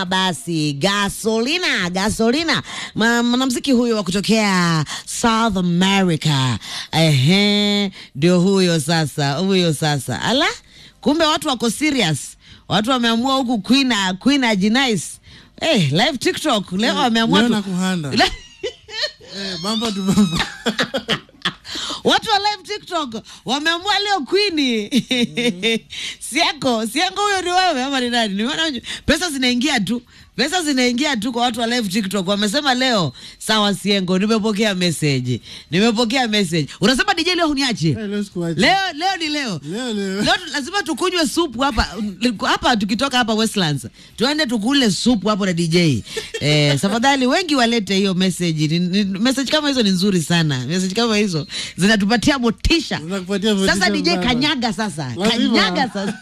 Sema basi gasolina, gasolina. Ma- Mwanamuziki huyo wa kutokea South America, ehe, ndio huyo sasa, huyo sasa. Ala, kumbe watu wako serious, watu wameamua huku Queen Queen Ajinice Eh, live TikTok leo wameamua leo tu- nakuhanda. Le- Eh, bamba tu bamba. watu wa live TikTok wameamua leo Queen. Siako, siako huyo ni wewe ama ni nani? Nimeona pesa zinaingia tu. Pesa zinaingia tu kwa watu wa live TikTok. Wamesema leo sawa Siengo, nimepokea message. Nimepokea message. Unasema DJ leo huniache. Eh, leo sikuachi. Leo leo ni leo. Leo, leo. Leo tu- lazima tukunywe supu hapa hapa, tukitoka hapa Westlands tuende tukule supu hapo na DJ. Eh, tafadhali wengi walete hiyo message. Ni, ni, message kama hizo ni nzuri sana. Message kama hizo zinatupatia motisha. Zinakupatia motisha Sasa DJ sana. kanyaga sasa, Lazima. kanyaga sasa.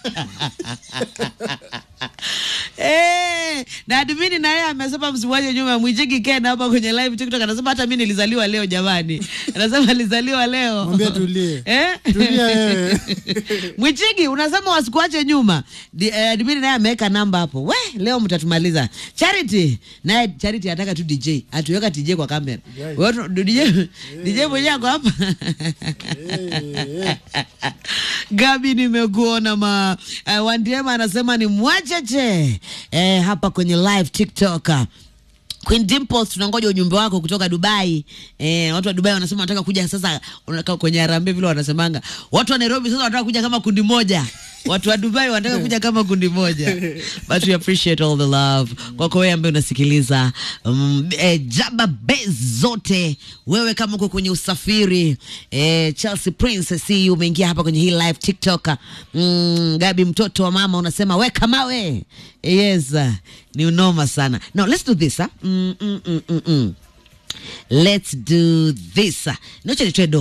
Eh, na admini na yeye amesema msiwache nyuma Mwijiki Ken hapa kwenye live TikTok anasema hata mimi nilizaliwa leo jamani. Anasema alizaliwa leo. Mwambie tulie. Eh? Tulia wewe. Mwichigi unasema wasikuache nyuma. Di- eh, Admini naye ameweka namba hapo. We, leo mtatumaliza. Charity naye Charity anataka tu DJ. Atuweka DJ kwa kamera. Guys. Wewe DJ DJ mwenyewe ako hapa. Eh, eh. Gabi nimekuona ma uh, Wandiema anasema ni mwacheche eh, hapa kwenye live TikTok. Queen Dimples tunangoja ujumbe wako kutoka Dubai. Eh, watu wa Dubai wanasema wanataka kuja sasa unakaa kwenye harambee vile wanasemanga. Watu wa Nairobi sasa wanataka kuja kama kundi moja. Watu wa Dubai wanataka kuja kama kundi moja. But we appreciate all the love. Kwako wewe ambaye unasikiliza um, eh, Jaba Base zote. Wewe kama uko kwenye usafiri eh, Chelsea Prince see you umeingia hapa kwenye hii live TikTok. Mm, Gabi mtoto wa mama unasema weka mawe. Yes, ni unoma sana. Now let's do this. Huh? Mm, mm, mm, mm, mm. Let's do this. Noche nitoe do